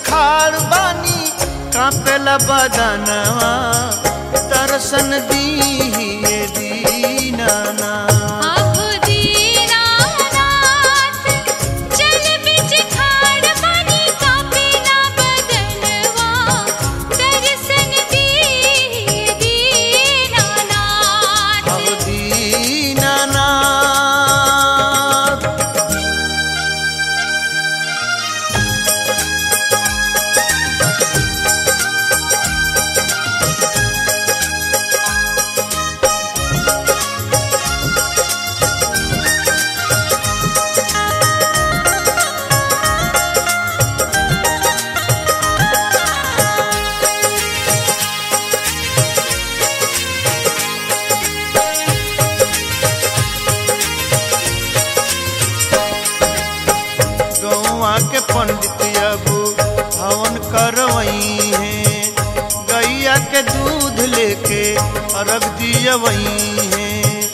खाड़ बानी कापेला बदनवा दर्शन दीहिए दीनाना आहो दीनानाथ चल बिच खाड़ पानी कापेला बदनवा दर्शन दी दीनानाथ अब दीनानाथ गौवा के पंडित अब हवन करवई है गैया के दूध लेके अर्घ दियवई है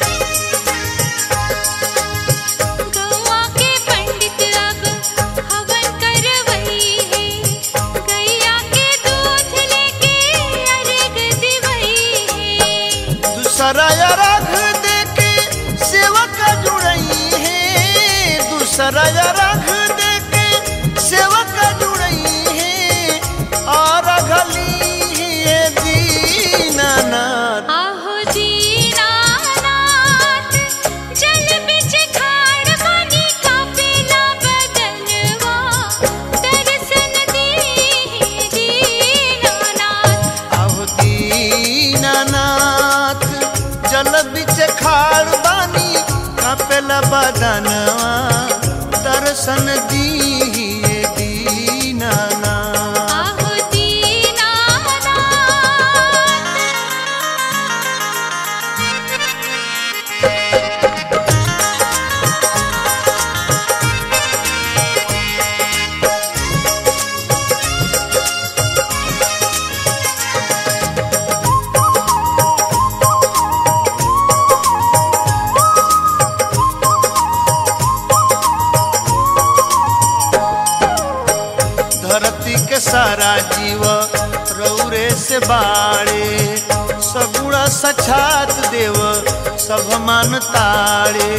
गौवा के पंडित अब हवन करवई है गैया के दूध लेके अर्घ दिवई है दूसरा अर्घ देके सेवक जुड़ई है दूसरा अर्घ देके सेवक जुड़ई है और अघली है दीनानाथ आहो दीनानाथ जल बिच खाड़ पानी कापेला बदनवा दर्शन दी दीनानाथ आहो दीनानाथ जल बिच खाड़ बानी कापेला बदनवा दर्शन दीहिए दीनानाथ आहो दीनानाथ धरती के सारा जीव रौरे से बाड़े सगुड़ा सछात देव सब मान ताड़े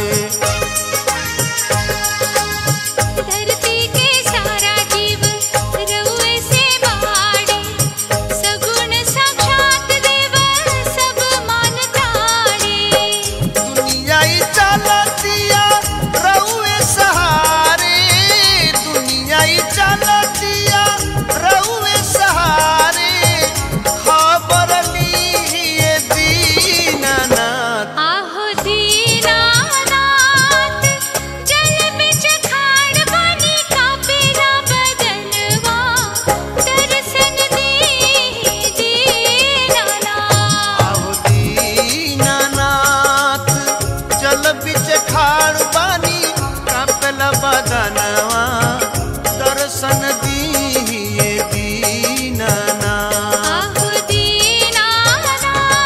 धरती के सारा जीव रउए से बाड़े सगुण साक्षात देव सब मान ताड़े दुनिया ही चलतिया रउए सहारे दुनिया ही चलतिया रउए सहारे खबर लीहिए दीनानाथ आहो दीनानाथ जल बिच खाड़ पानी कापेला बदनवा दर्शन दी दीनानाथ आहो दीनानाथ जल बिच खाड़ बानी कापेला बदनवा दर्शन दीहिए दीनानाथ आहो दीनानाथ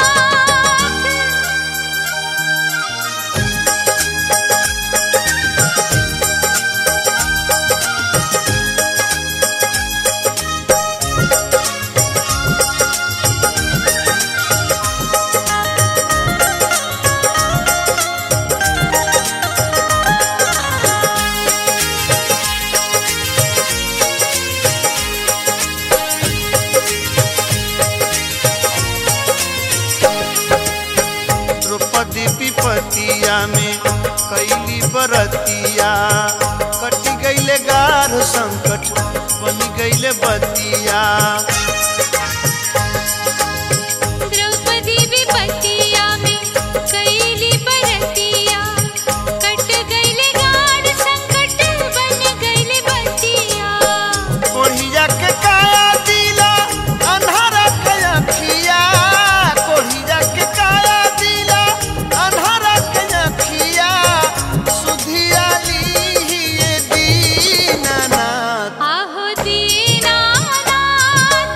द्रौपदी विपतिया में कैली बरतिया कटी गईले गाढ़ संकट बनी गईले बतिया द्रौपदी विपतिया में कैली बरतिया कट गईले गाढ़ संकट बन गईले बतिया कोढ़िया के काया दिला अन्हारा के अखिया कोढ़िया के काया दिला अन्हारा के अखिया सुधिया लीहिए दीनानाथ आहो दीनानाथ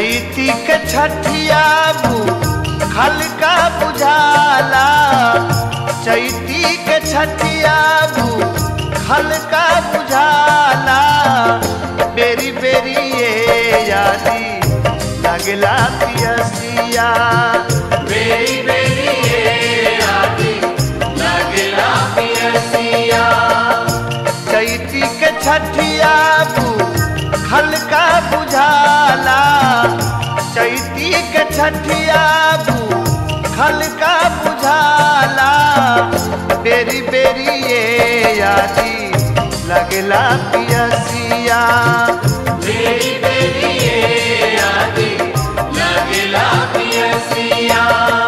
चैती के छठिया हल्का बुझाला चैती के छठिया हल्का बुझाला बेरी बेरी ये यादी लगला पियसिया बेरी बेरी ये यादी लगला पियसिया चैती के छठिया हल्का बुझाला चैती के छठिया हल्का बुझाला बेरी बेरी ये यादी लगला पियसिया बेरी बेरी ये यादी लगला पियसिया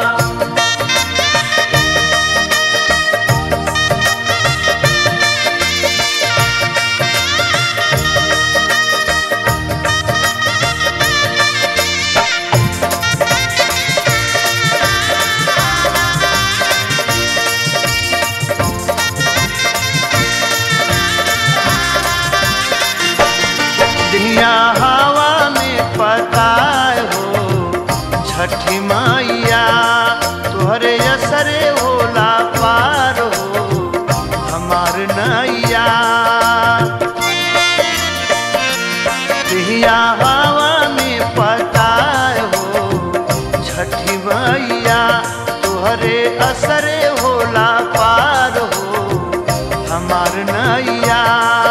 दुनिया हवा में पता हो छठी मैया तोहरे असरे होला पार हो हमार नैया दुनिया हवा में पता हो छठी मैया तोहरे असरे होला पार हो हमार नैया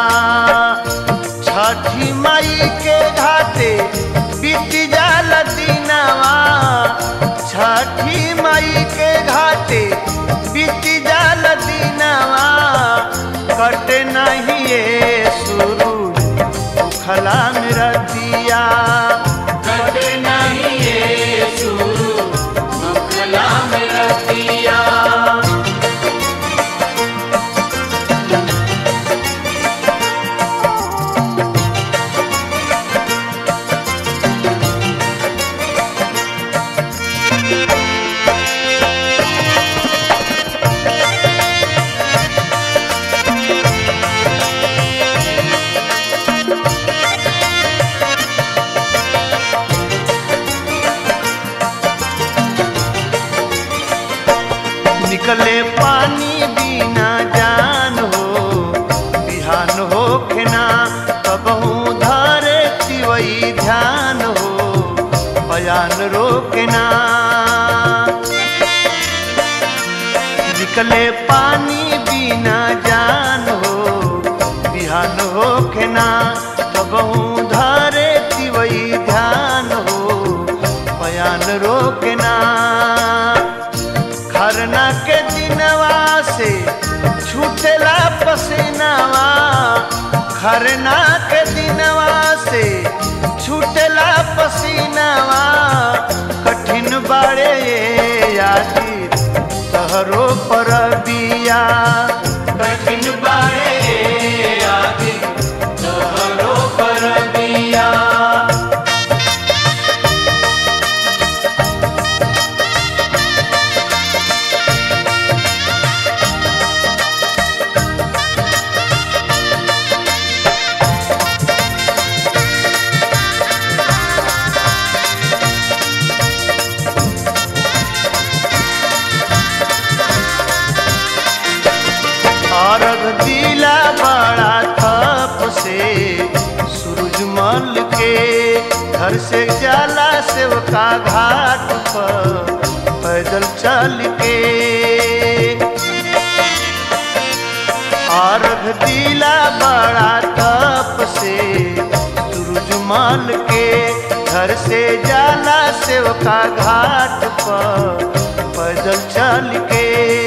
छठी माई के घाटे बीत जाल दिनवा छठी माई के घाटे बीत जाल दिनवा कटे नहीं ये शुरू उखला मेरा दिया कटे नहीं ये शुरू उखला मेरा दिया निकले पानी बिना जान हो बिहान हो खेना कबहू धारे तिवई ध्यान हो बयान रोकना निकले पानी बिना जान हो बिहान हो खेना कबहू धारे तिवई ध्यान हो बयान रोकना खरना के दिनवा से छूटेला पसीनावा खरना के दिनवा से छूटेला पसीनावा कठिन बाड़े ये यादी तहरो पर बिया कठिन बाड़े ये यादी तहरो पर बिया अर्घ दिला बड़ा थप से सूरजमल के घर से जाला सेवका घाट पर पैदल चल के अर्घ दिला बड़ा तप से सूरजमल के घर से जाला सेवका घाट पर पैदल चल के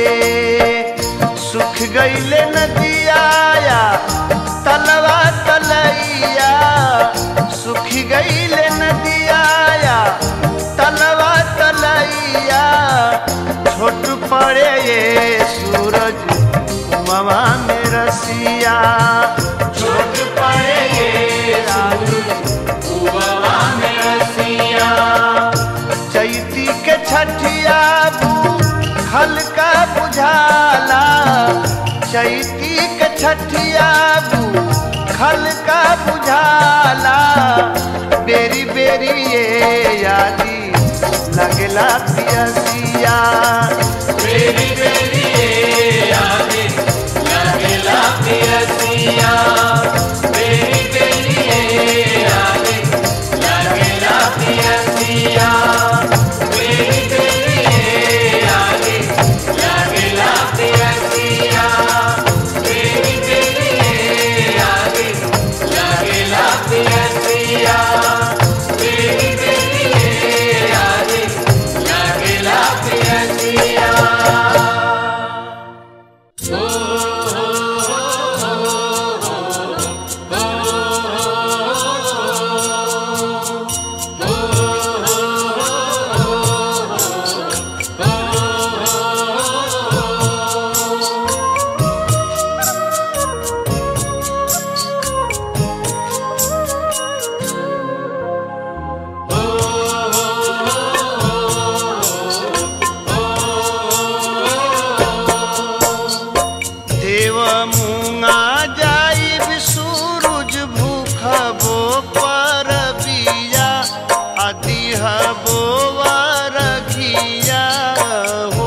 सुख गईले नदिया तलवा तलैया सुख गईले नदिया तलवा तलैया छोट पड़े ये सूरज उमवा में रसिया छोट पड़े ये सूरज उमवा में रसिया चैती के छठिया हल्का बुझाला चैती के छठिया खल का बुझाला बेरी बेरी बेरिए यादी लगला पियसिया बेरी बेरी ये आगे लगेला पियसिया बेरी बेरी ये आगे लगेला पियसिया बेरी बेरी ये आगे लगेला पियसिया बेरी बेरी ये आगे लगेला पियसिया बेरी बेरी ये आगे लगेला पियसिया देव मुंगा जाइब सूरज भूखबो पर बिया आदि हबो वरघिया हो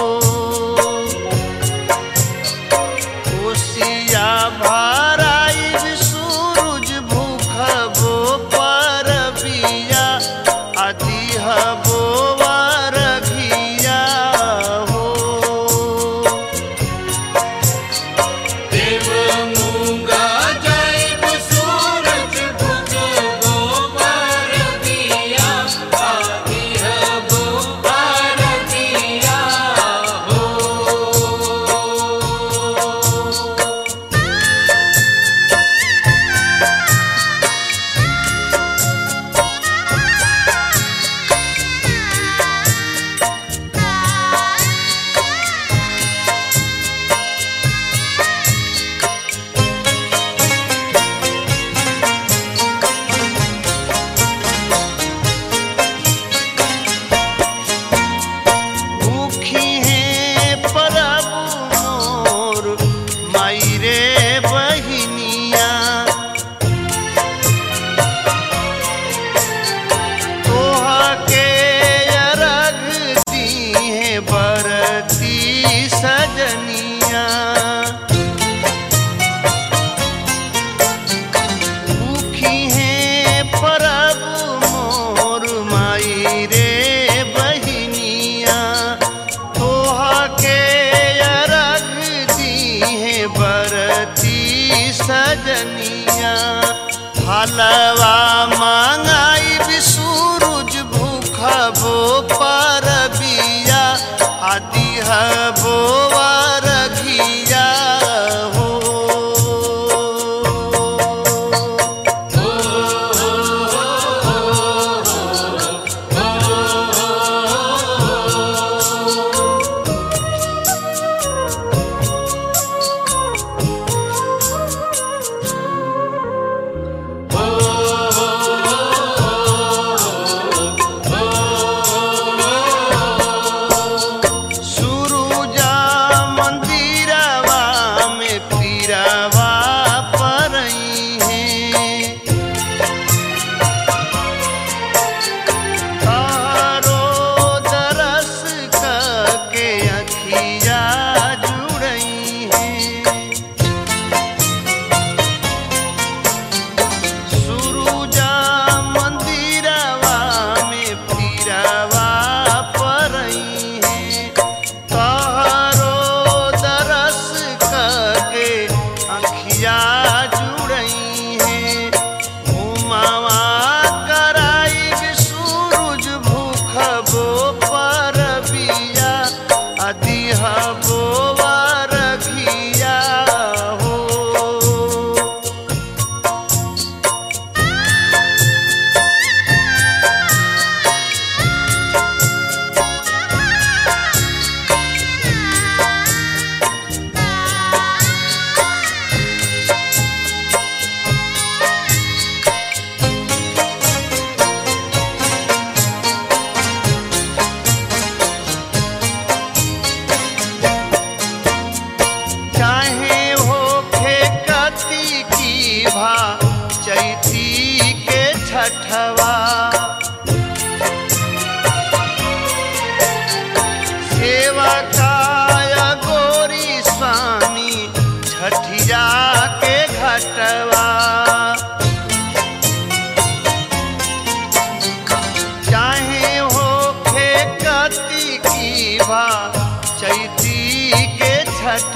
कोसिया भराइब सूरज भूखबो पर बिया आदि हबो वरघिया हो देव मूंगा जाइब सूरज भुगबो परदिया आदि हबो परदिया हो भूखी हैं प्रभु मोर माई रे बहिनिया तोहा के अरघ दी है बरती सजनिया भूखी हैं प्रभु मोर माई रे बहिनिया तोहा के अरघ दी है बरती सजनिया हलवा मांगाई बिसूरुज भूखबो पर बिया आदि हबो वरघिया हो Oh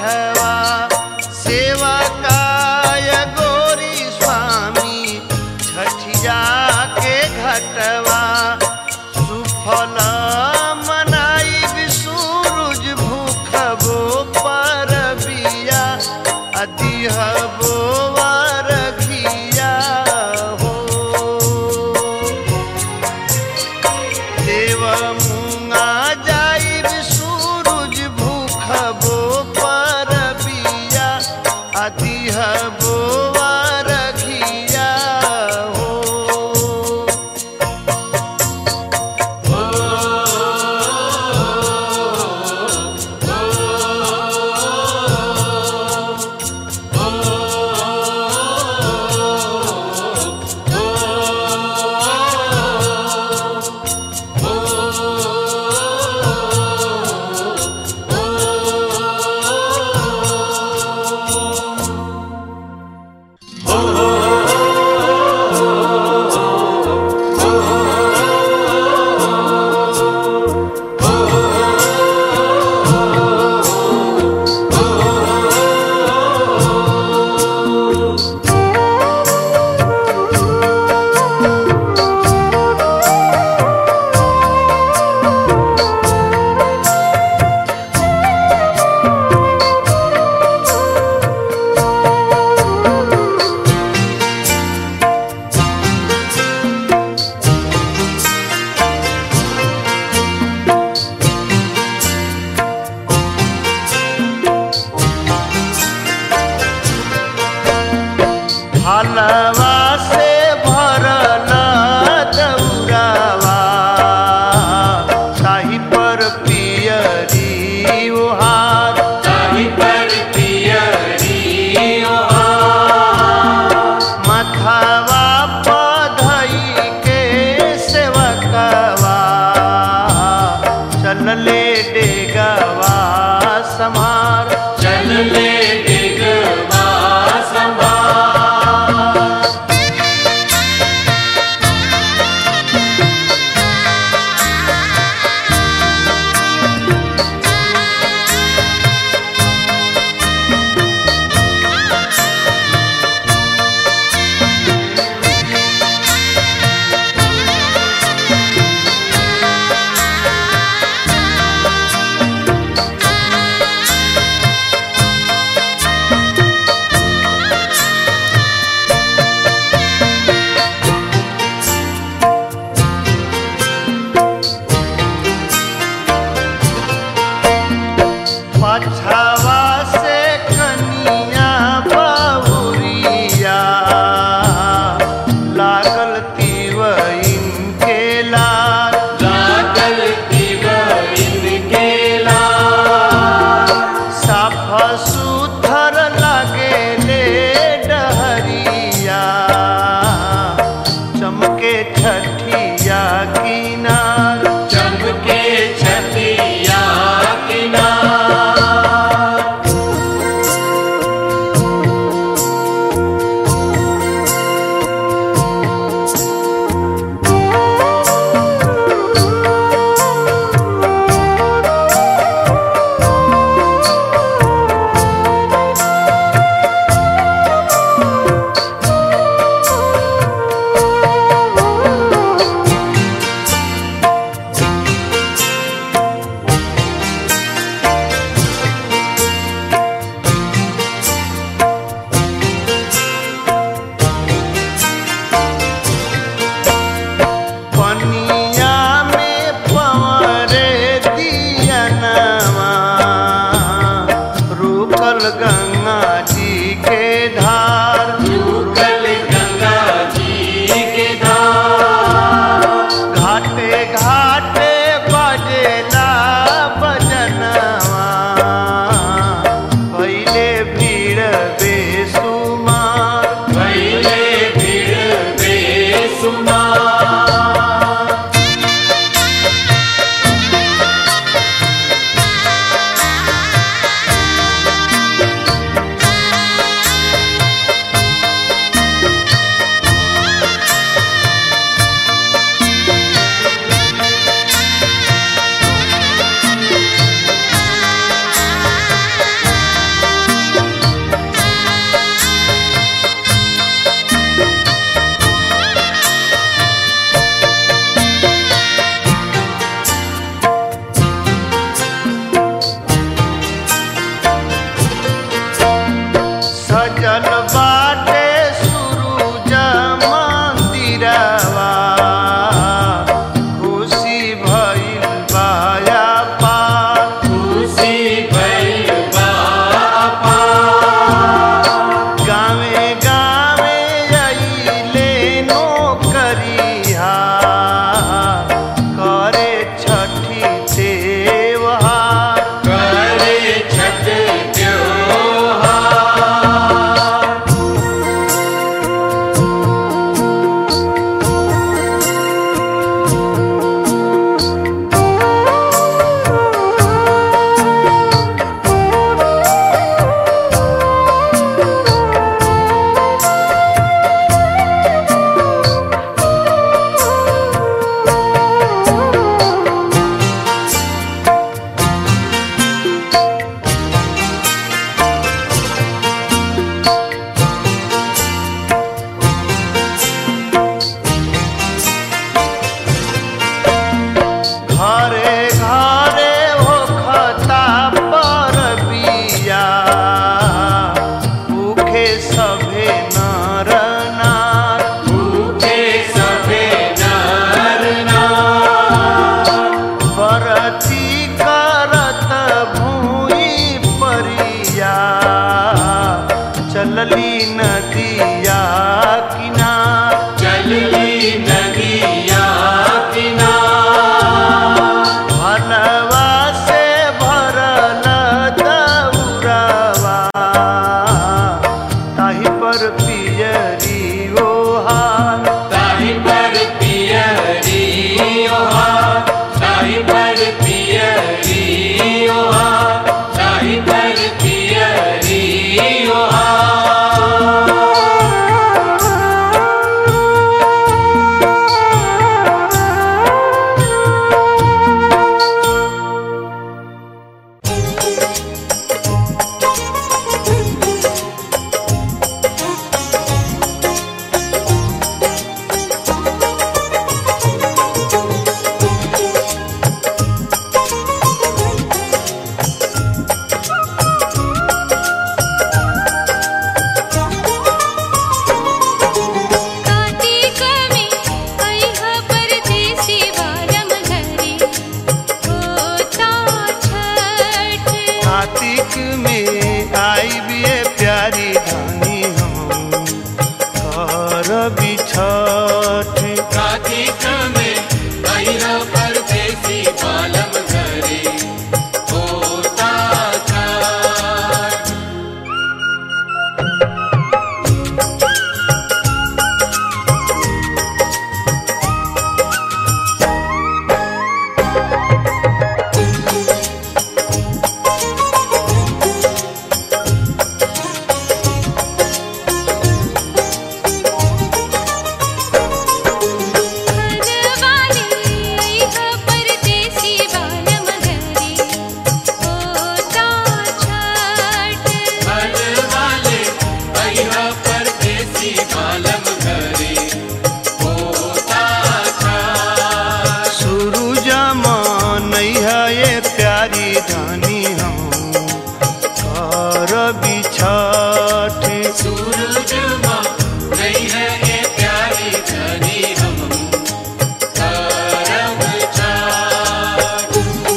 छठवा सेवा काय गोरी स्वामी छठिया के घटवा सुफल मनाई सूरज भूखबो पर बिया अदिहबो वरघिया हो देव मुंगा जाइब सूरज भूखबो पर नदिया किनार चलली नदिया किनार भलवा से भरल दौरवा ताहि पर पियरी ओहार ताहि पर पियरी ओहार ताहि पर पियरी ओहार ताहि पर पियरी ओहार कार्तिक में अइह परदेसी बालम घरे होता छठ कार्तिक में आई बिये प्यारी धानी हम कर बिछठ कार्तिक में अहिरा परदेसी बालम घरे होता छठ घरवाले अइह परदेसी बालम घरे होता छठ घर वाले अहिरा परदेसी बालम घरे होता छठ सूरज मनैया ये प्यारी धानी हम कर बिछठ सूरज माँ नहीं है ये प्यारी धनी हम करम छठ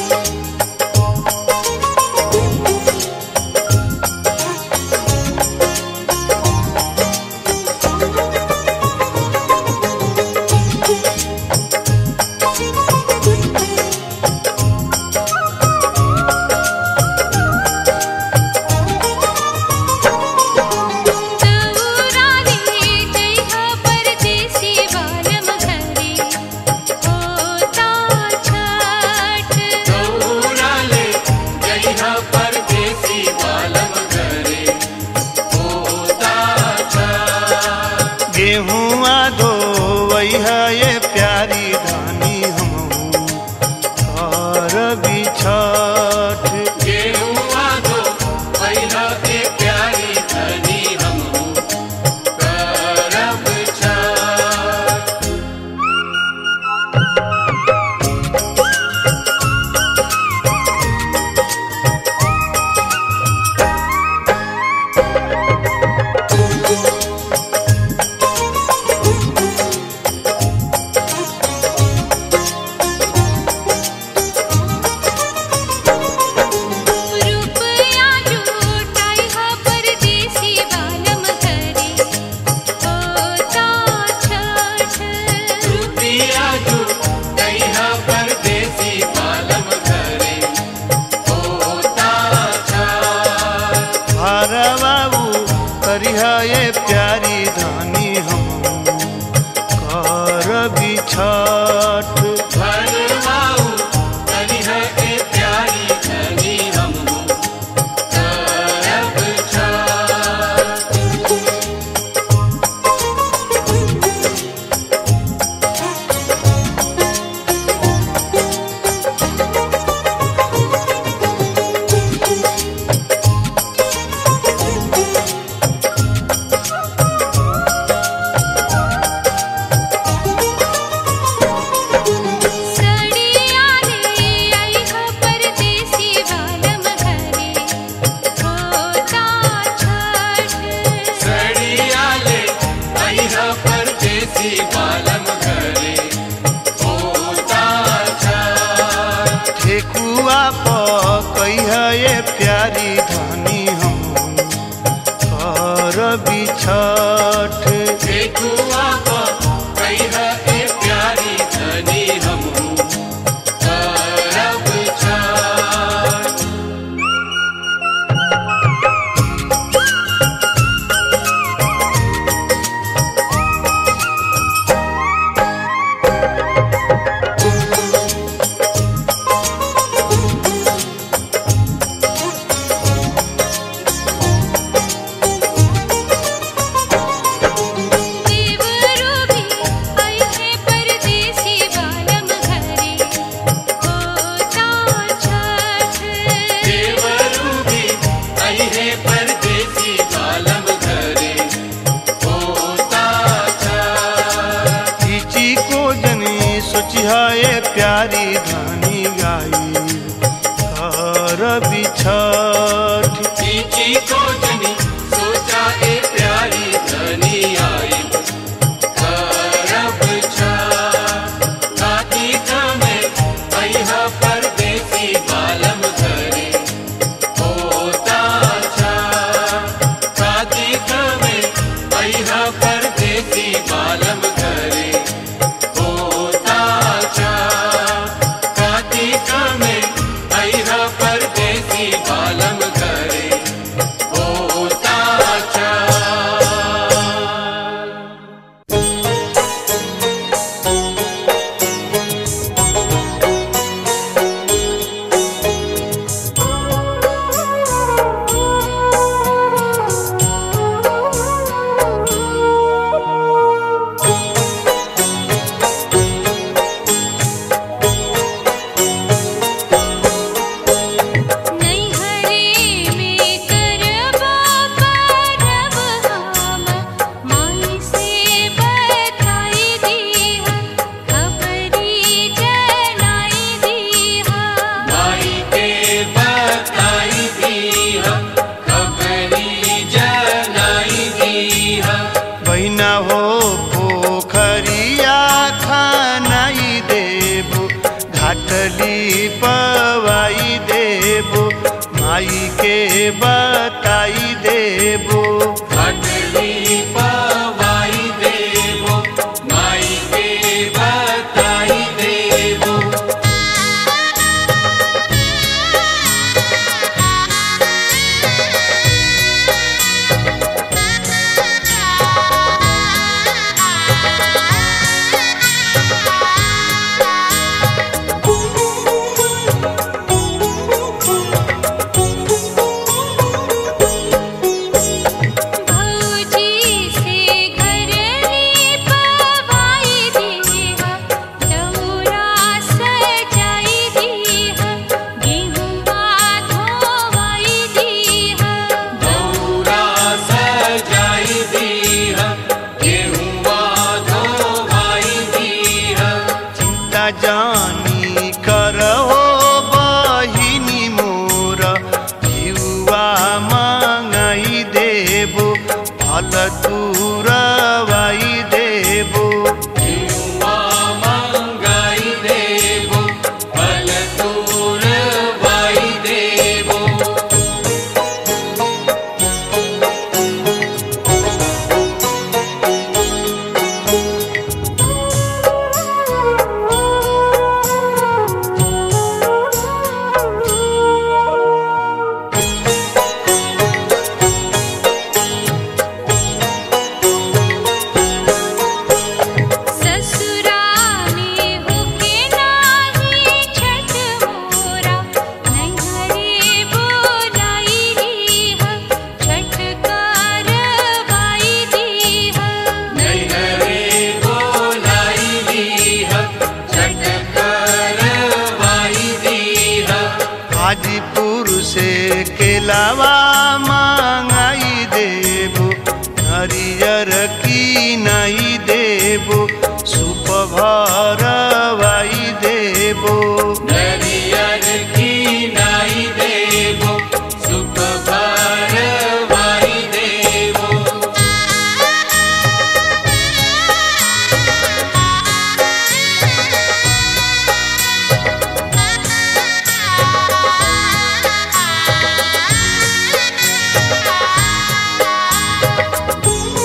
दौराले जइह परदेसी बालम घरे होता छठ दौड़ाले जइहा परदेसी बालम घरे होता छठ गेहुआ धोवैया ये प्यारी धानी हम कर बिछठ गेहुआ दो पहिला के प्यारी धनी हम करम छठ रुपया जुटाइह परदेसी बालम घरे होता छठ रुपिया जू जइहा परदेसी बालम घरे होता छठ हरबाबू करिहा ये प्यारी धानी हम कर बिछठ भरवाऊ धनी है ए प्यारी धनी हम करब छठ घरवाले छठ देखुआ को कहिह ए प्यारी धनी हमहू करब छठ देवरू भी आई है परदेसी बालम घरे होता छठ देवरू भी आई है परदेसी बालम घरे होता छठ चीची को जनी सोचिहाए प्यारी धानी गाई कर छठ चीची को जनी सोचा ए प्यारी धनी आई करब छठ कार्तिक में अइह परदेसी बालम घरे होता छठ कार्तिक में अइह परदेसी बालम घरे होता छठ कार्तिक में अइह परदेसी बालम घरे होता छठ नैहरे में करबा परब हम माई से बताई दीहा खबरी जनाई दीहा माई के बताई दीह खबरी जनाई दीह बहिना हो पोखरिया खानाई देबो घाटली पवाई देबो माई के बताई देबो खटली पवाई देवो माई के बताई देवो भौजी से घरली पवाई दीहा दौरा सजाई दीहा गेहुआ धोवाई दीहा दौरा सजाई दीह गेहुआ धोवाई दीह चिंता जानी करहो बहिनी मोर युवा मंगाई देबो फल तुरवाई देबो युवा मंगाई देवो फल तोरवाई देवो ससुरा में होके नाही छठ मोरा नैहरे बोलाई दीहा छठ करवाई दीहा नैहरे बोलाई दीह छठ करवाई दीह हाजीपुर से केलावा मंगाई देबो हरियर की नहीं देबो सुप भरवाई देबो नरियर की नाई देवो सुख भरवाई देवो Thank you.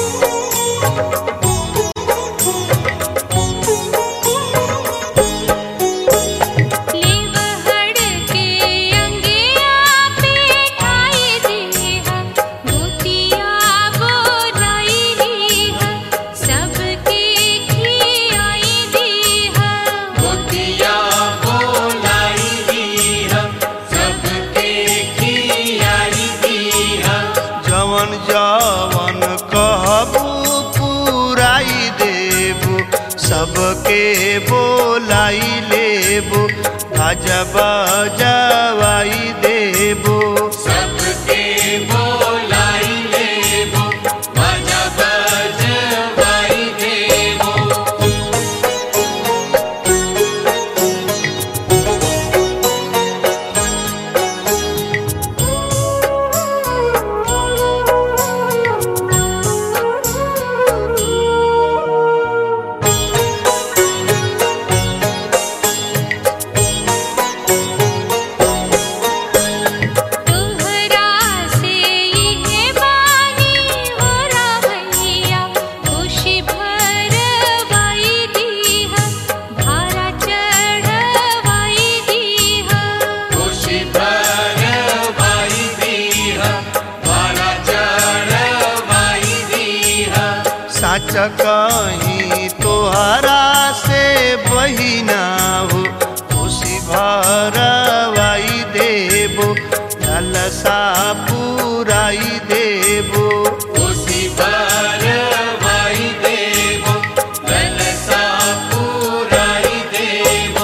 सबके बोलाई लेबो बाजा बजावाई देबो सबके बोलाई लेबो बाजा बजवाई देबो तुहरा से ये बानी हो रवैया खुशी भरवाई दीहा भारा चढ़वाई दीहा खुशी भरवाई दीहा वाला चढ़वाई दीहा साच कहीं तोहरा से बहिना हो खुशी भरवाई देबो ललसा पुराई देबो खुशी भरवाई देबो ललसा पुराई देबो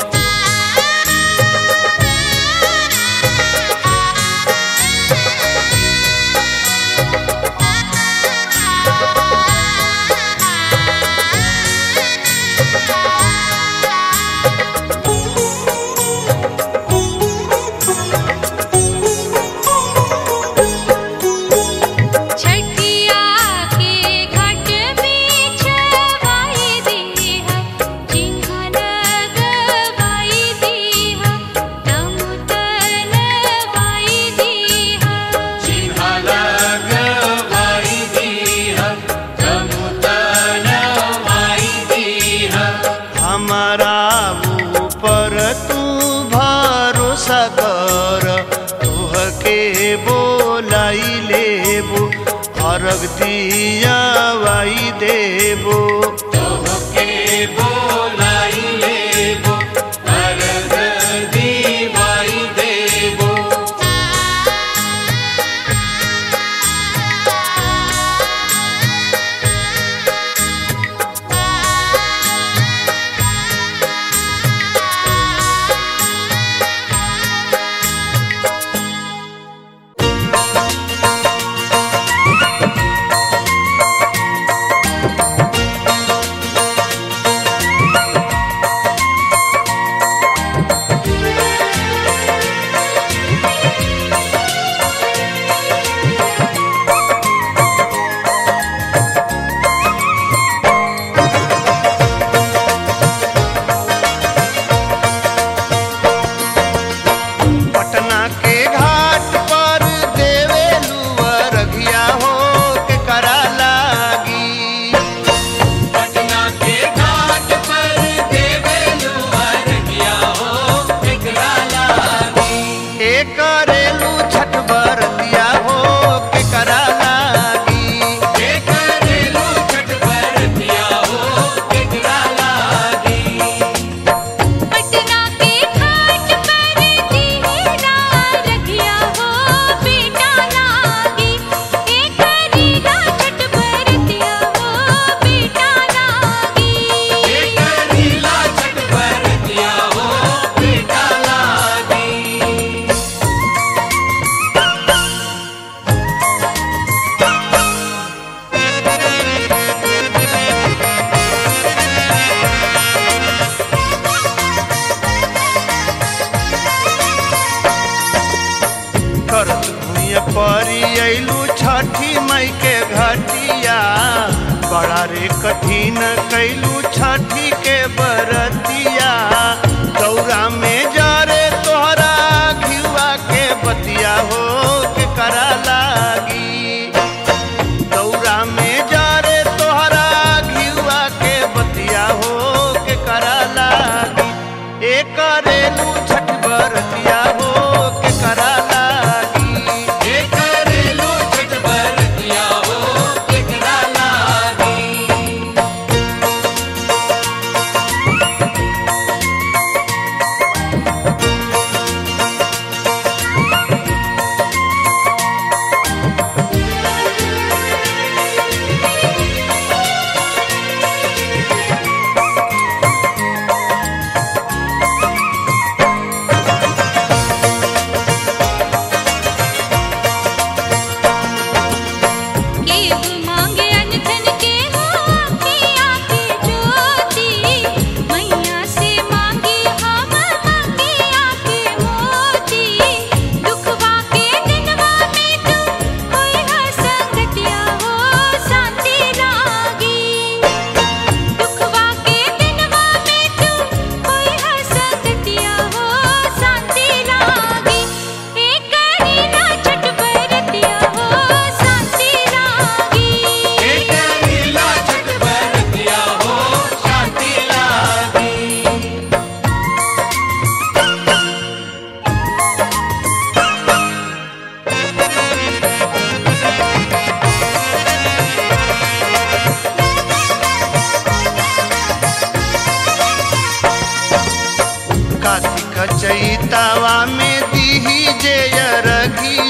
छठिया के घाट में छवाई दीहा जिंघन गवाई दीहा तमुतन वाई दीहा चिन्हा लगवाई दीहा तमुतन वाई दीहा हमारा ऊपर तू भरोसा कर तुहके बोलाई लेबो अर्घ दियावाई देबो तोहके बोलाई लेबो अर्घ दीवाई देबो पटना के घाट पर देवेलू अरघिया हो के करा लागी पटना के घाट पर देवेलु अर्घिया हो एकरा लागी ए करेलू छठ बरतिया हो के करा लागी हे करेलु छठ बरतिया हो एकरा लागी पटना के घाट पर दीना रखिया हो बेटा लागी एक रीला छठ बरतिया हो बेटा लागी हे करेला छठ बरतिया हो बेटा लागी करत भुइया परी अइलू छठी मई के घटिया बड़ा रे कठिन कैलू छठी के बरतिया दौरा में जरे तोहरा घिवा के बतिया हो के करा लागी दौरा में जरे तोहरा घिवा के बतिया हो के करा लागी ए करेलू छठ बरतिया हो के करा लागी हे करेलु छठ बरतिया हो एकरा लागी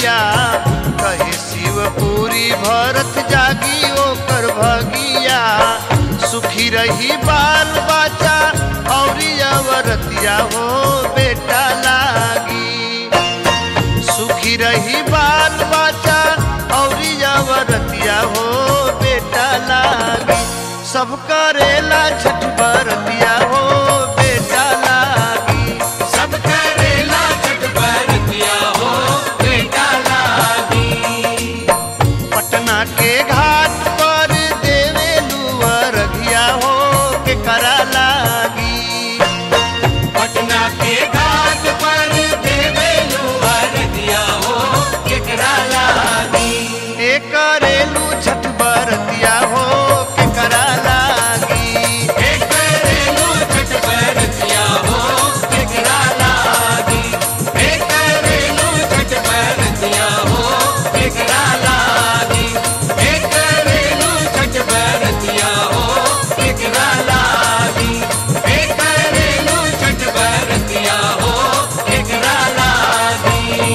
रगिया कहे शिवपुरी भरत जागी ओकर भगिया सुखी रही बाल बच्चा औरी अवरतिया हो बेटा लागी सुखी रही बाल बच्चा औरी अवरतिया हो बेटा लागी सब करेला छठ बरतिया हो बेटा लागी सब करेला छठ बरतिया हो बेटा लागी पटना के घाट पर देवे रघिया हो के करा लागी पटना के घाट पर देवे लुहर दिया हो केकरा लागी ए करेलू छठ बरतिया हो के करा लागी हे करेलू छठ बरतिया हो केकरा लागी हे करेलू छठ बरतिया हो केकरा लागी हे करेलू छठ बरतिया हो केकरा लागी हे करेलू छठ बरतिया हो केकरा लागी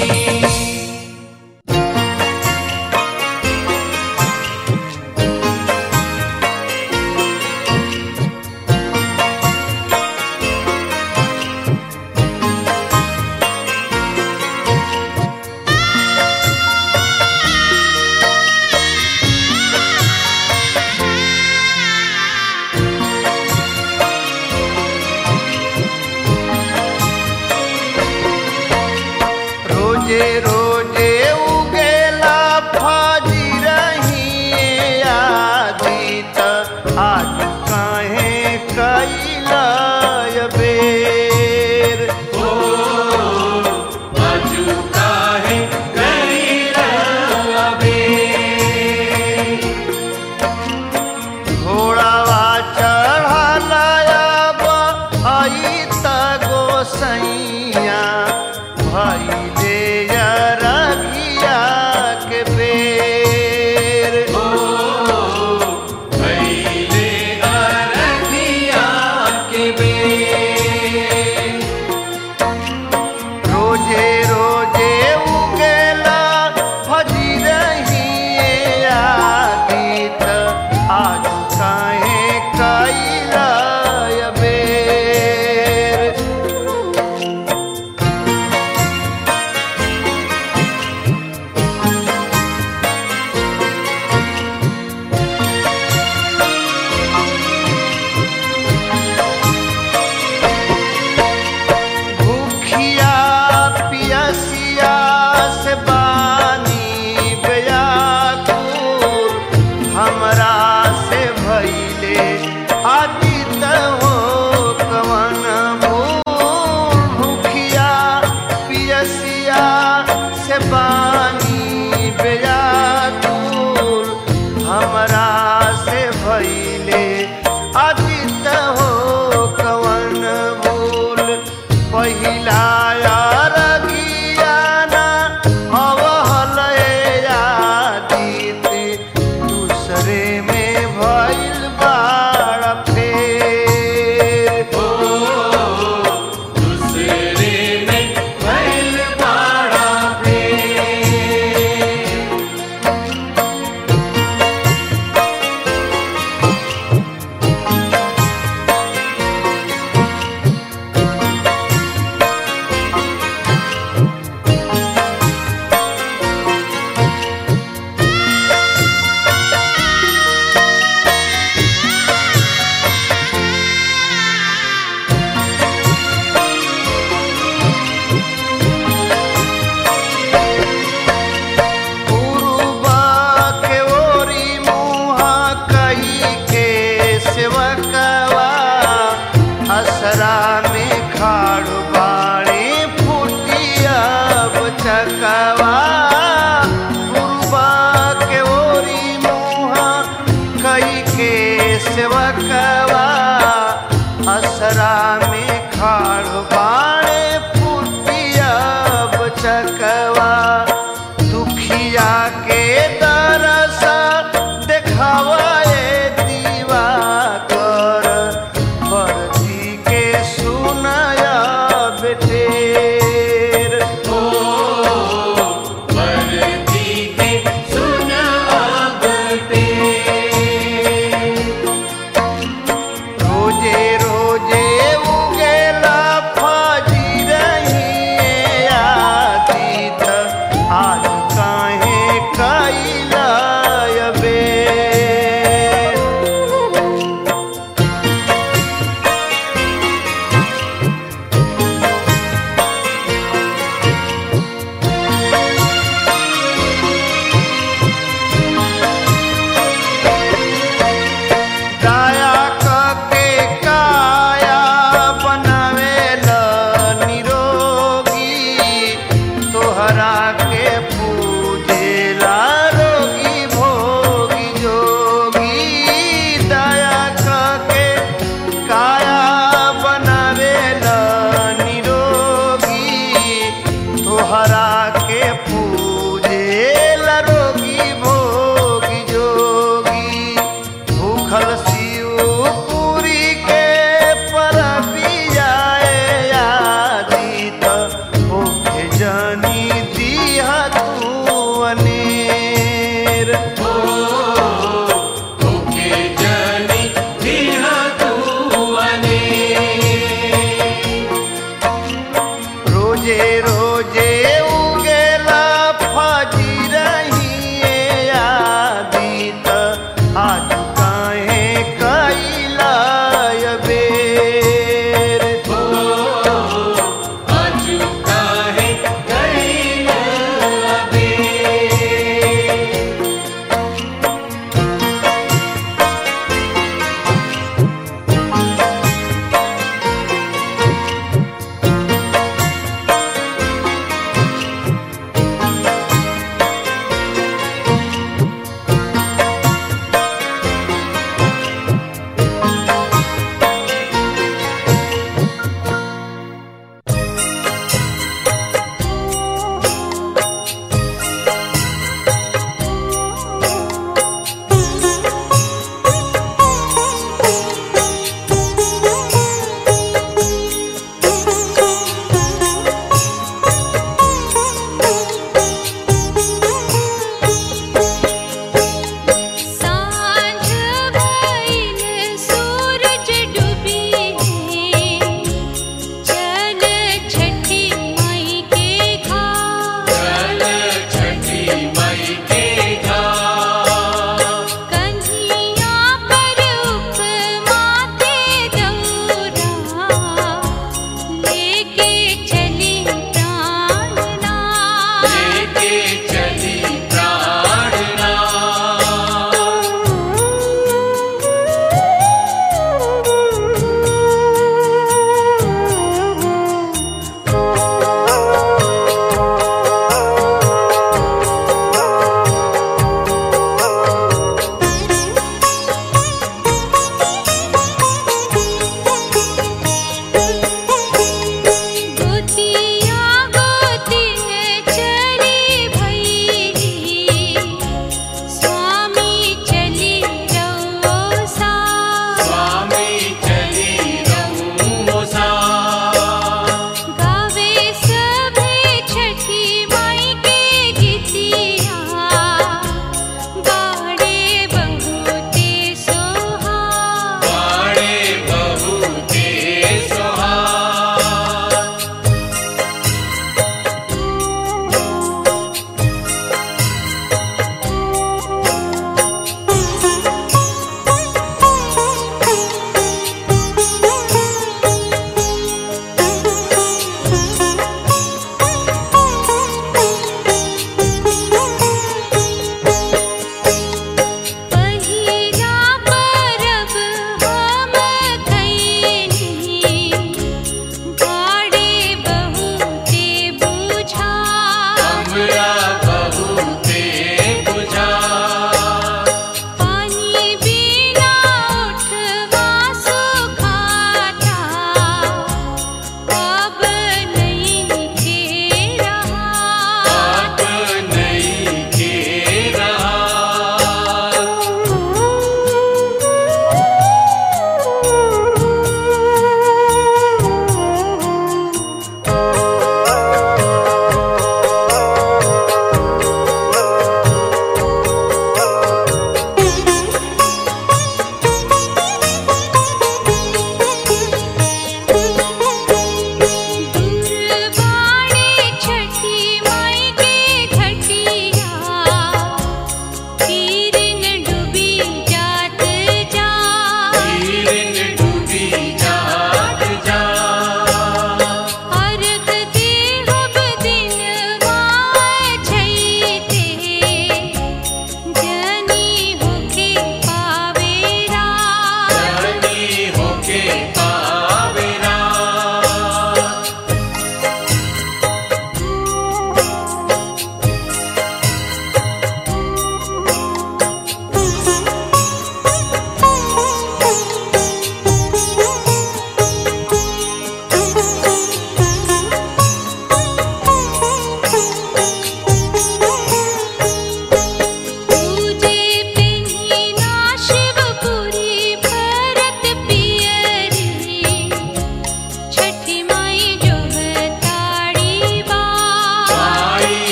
रोजे रोजे उगेला फाजी रही आदित आज काहे कैला बेर अजुका है कैरवे घोड़ावा चढ़ालायब आई त गोसैया भैले रघिया के बेर भैले अरनिया के बेर रोजे रोजे उगेला भजी रही आदित आज काहे कैला बेर भूखिया पियसिया से बानी बेयाकुर हमरा से भैले आदित हो कवन भूल भूखिया पियसिया से बानी बेयाकुर हमरा से भैले आदित हो कवन भूल पहिला रगियाना अवहल आदित दूसरे में भइल बाड़ फेर दूसरे में भैल बाड़ा फेर रोजे भूखल